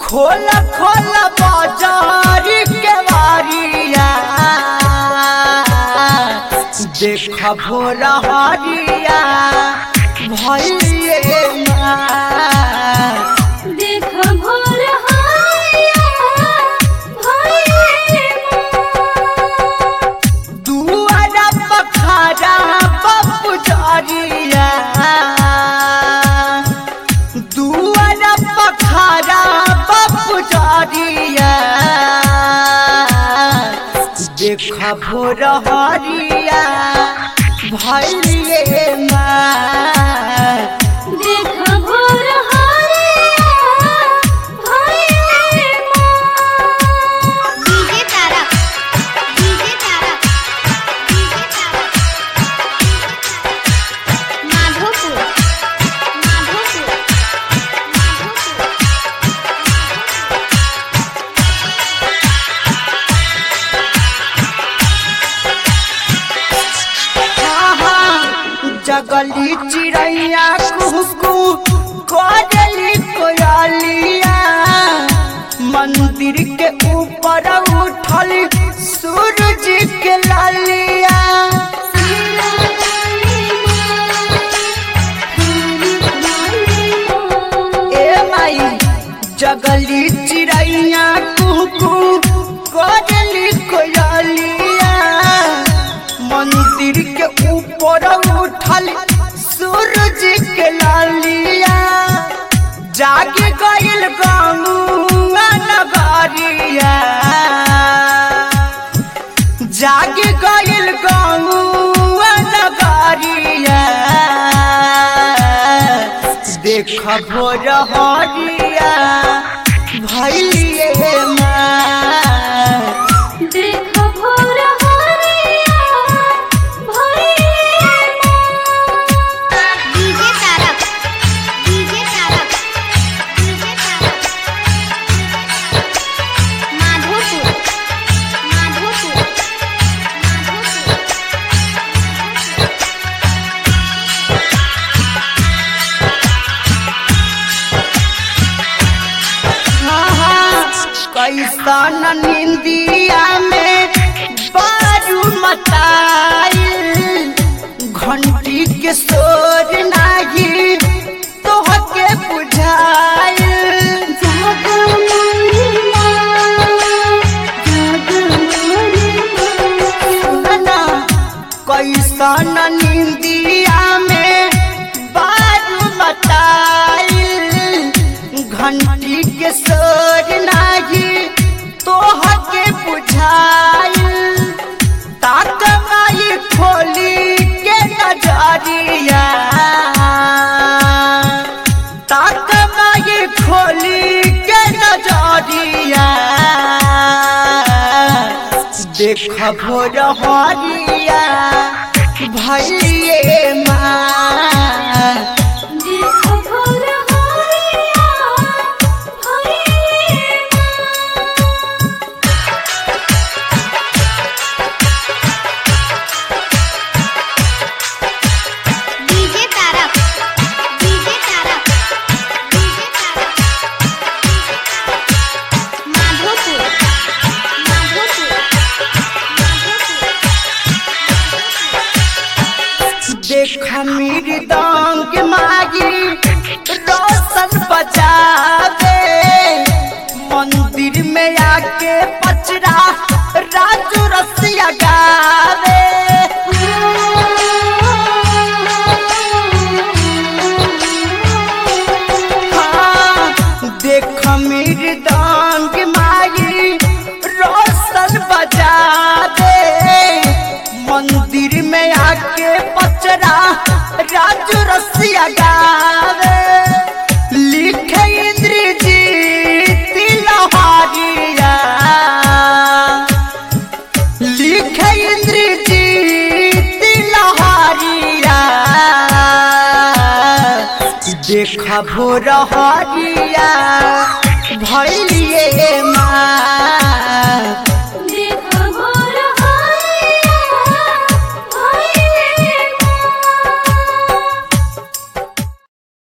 खोल खोल बाजारी के वारिया देख भोर हरिया भैले माँ देख भोर हारिया भइले माँ। दुआरा पखारा पप्पू जरिया दुआरा पखारा पप्पू जरिया देख भोर हरिया भैले माँ देख भोर हारिया भइले माँ। DJ Tarak DJ Tarak DJ Tarak Madhopur Madhopur Madhopur जगली चिड़ैया कुहू कोयली कोयलिया मंदिर के ऊपर उठल सूरज के लालिया ए माई जगली चिड़ैया कुहू कोयली कोयलिया मंदिर के ऊपर उठल सूरज के लालिया जागे गइल गंगा नगरिया जागे गइल गंगा नगरिया देख भोर हरिया भैलिए माँ देख भोर हारिया भइले माँ। DJ Tarak DJ Tarak DJ Tarak Madhopur Madhopur Madhopur कैसन निंदिया में बारू मताइल घंटी के शोर नाही तोहके बुझाइल जाग मोरी माँ, जाग मोरी माँ। ना कैसन निंदिया में बारू मताइल घंटी के शोर नाही तोहके बुझाइल तात माई खोली के नजरिया तात माई खोली के नजरिया देख भोर हरिया भैलिए माँ देख भोर हारिया भइले DJ Tarak DJ Tarak DJ Tarak Madhopur Madhopur Madhopur देख मेरी दांग मागी रोशन बजावे मंदिर में आके पचरा राजू रसिया गावे हाँ, देख मेरी दांग मागी रोशन बजावे मंदिर में आके पचरा राजू रसिया गावे लिखे इंद्रजीत लहारिया लिखे इंद्रजीत लहारिया देख भोर हरिया भैलिए माँ